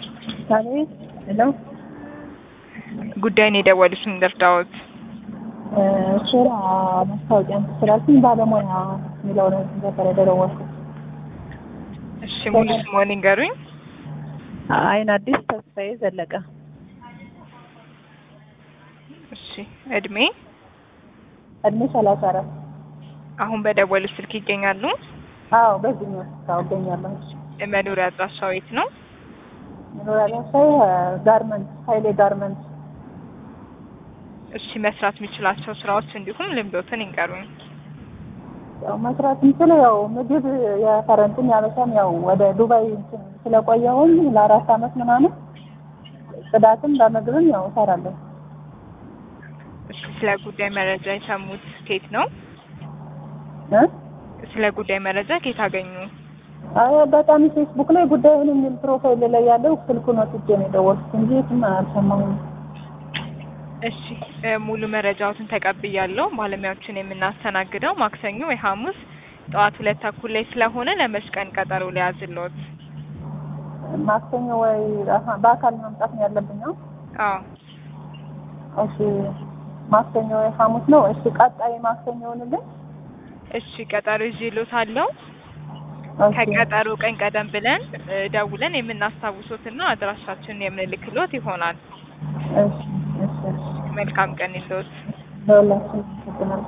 አቤት ሄሎ ጉዳይን የደወሉት ልርዳዎት? ስራ ማስታወቂያ ስላልኩኝ ባለሙያ የሚለው ነው ነበር የደወልኩት። እሺ ሙሉ ስምዎን ይንገሩኝ? አይን አዲስ ተስፋዬ ዘለቀ። እሺ እድሜ? እድሜ ሰላሳ አራት አሁን በደወሉት ስልክ ይገኛሉ? አዎ በዚህኛው ስራ እገኛለሁ። መኖሪያ አድራሻው የት ነው? መኖሪያ አድራሻዬ ጋርመንት ሀይሌ ጋርመንት እሺ መስራት የሚችላቸው ስራዎች እንዲሁም ልምዶትን ይንገሩኝ? ያው መስራት የምችለው ያው ምግብ የፈረንትም ያበሻም ያው ወደ ዱባይ እንትን ስለቆየሁኝ ለአራት አመት ምናምን ጽዳትም በምግብም ያው እሰራለሁ። እሺ ስለ ጉዳይ መረጃ የሰሙት ከየት ነው? እ ስለ ጉዳይ መረጃ ከየት አገኙ? አይ አጋጣሚ ፌስቡክ ላይ ጉዳዩን የሚል ፕሮፋይል ላይ ያለው ስልኩን ወስጄ ነው የደወልኩት እንጂ የትም አልሰማሁም። እሺ እ ሙሉ መረጃዎትን ተቀብያለሁ። ባለሙያዎችን የምናስተናግደው ማክሰኞ ወይ ሐሙስ ጠዋት ሁለት ተኩል ላይ ስለሆነ ለመች ቀን ቀጠሮ ሊያዝልዎት? ማክሰኞ ወይ አሀ፣ በአካል መምጣት ነው ያለብኝ ነው? አዎ እሺ ማክሰኞ ወይ ሐሙስ ነው። እሺ ቀጣይ ማክሰኞ ይሆንልኝ። እሺ ቀጠሮ ይዤልዎታለሁ። ኦኬ ከቀጠሮ ቀን ቀደም ብለን እ ደውለን የምናስታውሶትና አድራሻችንን የምንልክሎት ይሆናል። እሺ እሺ እሺ መልካም ቀን ይልዎት። ለሁላችንም አመሰግናለሁ።